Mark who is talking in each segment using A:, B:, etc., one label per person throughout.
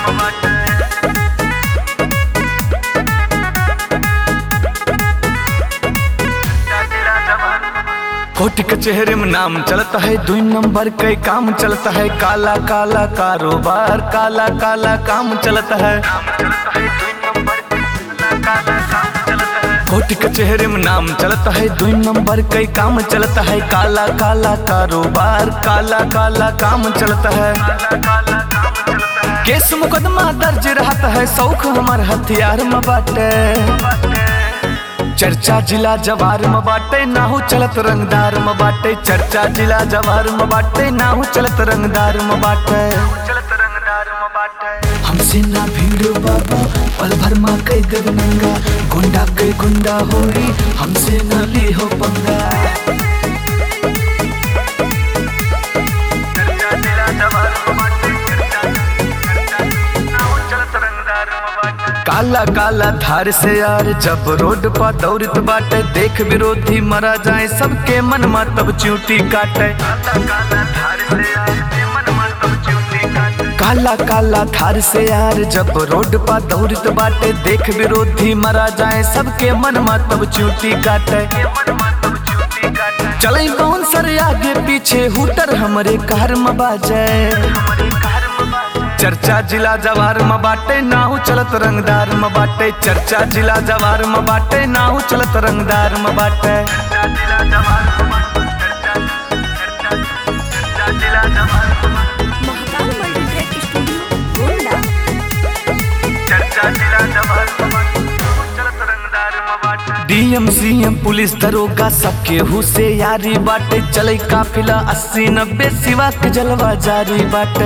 A: court कचहरे में नाम चलता है दुई नंबर के काम चलता है काला काला कारोबार काला काला काम चलता है कोर्ट कचहरे में नाम चलता है दुई नंबर के काम चलता है काला काला कारोबार काला काला काम चलता है केस मुकदमा दर्ज रहता है शौक हमार हथियार में बाटे चर्चा जिला जवार में बाटे नाहू चलत रंगदार में बाटे चर्चा जिला जवार में बाटे नाहू चलत रंगदार में बाटे चलत रंगदार में बाटे हमसे ना भीड़ बाबू पल भर माँ कई गगनंगा गुंडा कई गुंडा होरी हमसे ना ली हो पंगा काला काला धार से यार जब रोड पर दौड़त बाटे देख विरोधी मरा जाए सबके मन में तब चूटी काटे काला काला धार से यार जब रोड पर दौड़त बाटे देख विरोधी मरा जाए सबके मन में तब चूटी काटे चले कौन सर आगे पीछे हुटर हमरे कार में बाजे चर्चा जिला जवार में बाटे नाहू चलत रंगदार में बाटे चर्चा जिला जवार में बाटे नाहू चलत रंगदार में बाटे
B: Mahakal multitrack studio Gonda
A: DM CM police दरोगा सबके हुसे यारी बाटे चले काफिला अस्सी नब्बे सिवा के जलवा जारी बाटे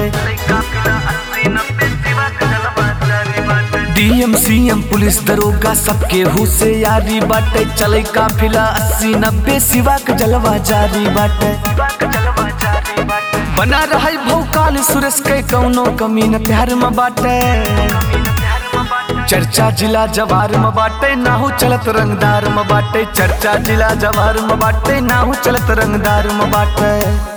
A: डीएम सीएम पुलिस दरोगा सबके हुसे यारी बाटे चले काफिला अस्सी नब्बे सिवा के जलवा जारी बाटे बना रहा भौकाल सुरेश के कौनो कमी न प्यार में बाटे चर्चा जिला जवार में बाटे नाहू चलत रंगदार में बाटे चर्चा जिला जवार में बाटे नाहू चलत रंगदार में बाटे